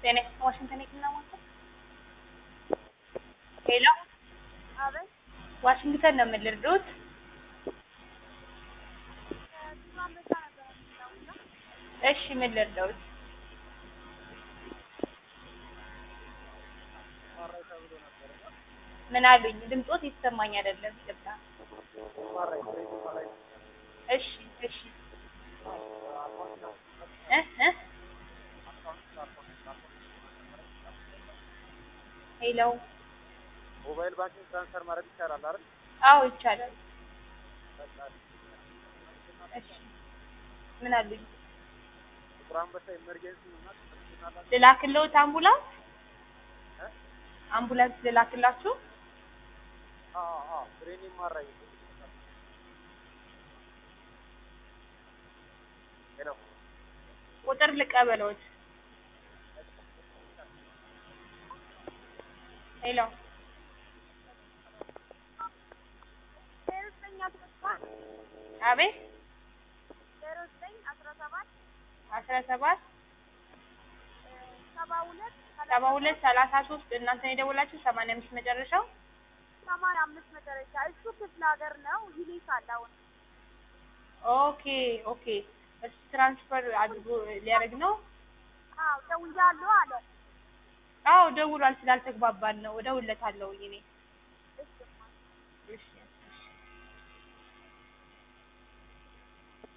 ጤና ዋሽንግተን የህክምና ማዕከል ሄሎ አቤት ዋሽንግተን ነው የምልርዶት ብዙ አንበሳ ነበር የሚለው እሺ ምን ልርዳዎት ምን አሉኝ ድምፆት ይሰማኝ አይደለም ይቅርታ እሺ እሺ እ እ ሄሎ ሞባይል ባንኪንግ ትራንስፈር ማድረግ ይቻላል አይደል? አዎ ይቻላል እሺ ምን አሉኝ ጥቁር አንበሳ ኢመርጀንሲ እና ትናላችሁ ልላክልዎት አምቡላንስ አምቡላንስ ልላክላችሁ አዎ አዎ ብሬን ማራይ ሄሎ ቁጥር ልቀበለዎት ሄሎ ዜሮ ዘጠኝ አስራ ሰባት አቤት ዜሮ ዘጠኝ አስራ ሰባት አስራ ሰባት ሰባ ሁለት ሰባ ሁለት ሰላሳ ሶስት እናንተን የደወላችሁ ሰማንያ አምስት መጨረሻው ሰማንያ አምስት መጨረሻ እሱ ክፍለ ሀገር ነው ይልካል አሁን ኦኬ ኦኬ እሱ ትራንስፈር አድርጎ ሊያደርግ ነው አዎ ደውያለሁ አለ አዎ ደውሏል ስላልተግባባን ነው እደውልለታለሁ እኔ እሺ እሺ